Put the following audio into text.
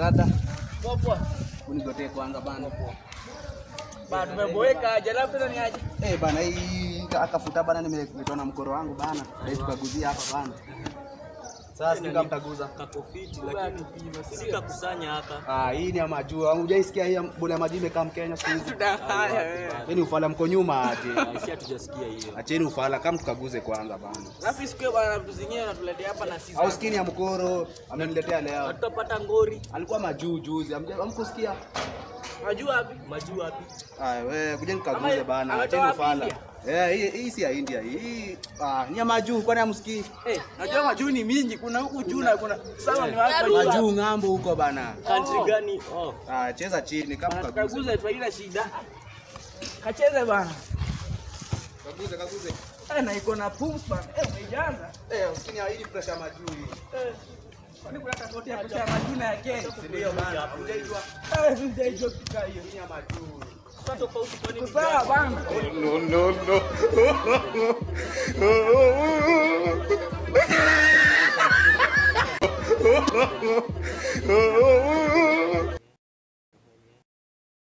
rada. Poa. Unigotee kwanza bana. Ba tumeboeka aje labda tena ni aje. Eh bana, hii akafuta bana, nimeletwa na mkoro wangu bana. Leo tukaguzia hapa bana. Sasa sijui kama mtaguza. kakofiti lakini si kakusanya haka Ah, hii ni ya majuu. Hujaisikia hii ya bwana maji imekaa Mkenya siku hizi. Tudanganya wewe. Yaani ufala mko nyuma aje. si hatujasikia hiyo Acheni ufala kama tukaguze kwanza bana. Alafu siku bwana vitu zingine natuletea hapa na sisi. Au skini ya mkoro ameniletea leo. hatutapata ngori Alikuwa majuu juzi. Hamja- Hamkusikia? Unajua wapi? majuu wapi Aya, wewe kuja nikaguze Ama- bana. ametoa Acheni wapi ufala. India? Eh, hii hii si ya India hii. Ah, ni ya majuu kwani hamsikii? Eh, najua majuu ni mingi, kuna huku juu na kuna sawa ni wapi? Majuu ng'ambo huko bana. country gani oh Ah, cheza chini kama Bana, kaguze. tukaguze tu haina shida. Kacheze bana. Kaguze, kaguze. Eh, na iko na pumps bana. Eh, umeijaza. Eh, usikini hii pressure majuu hii. Eh. Kwani kuna tofauti ya kucha majina ya Kenya? Ndio bana. Hujaijua Eh, sijaijua kitu hiyo. hii ya majuu. sasa tofauti kwani ni Sawa bana. Oh,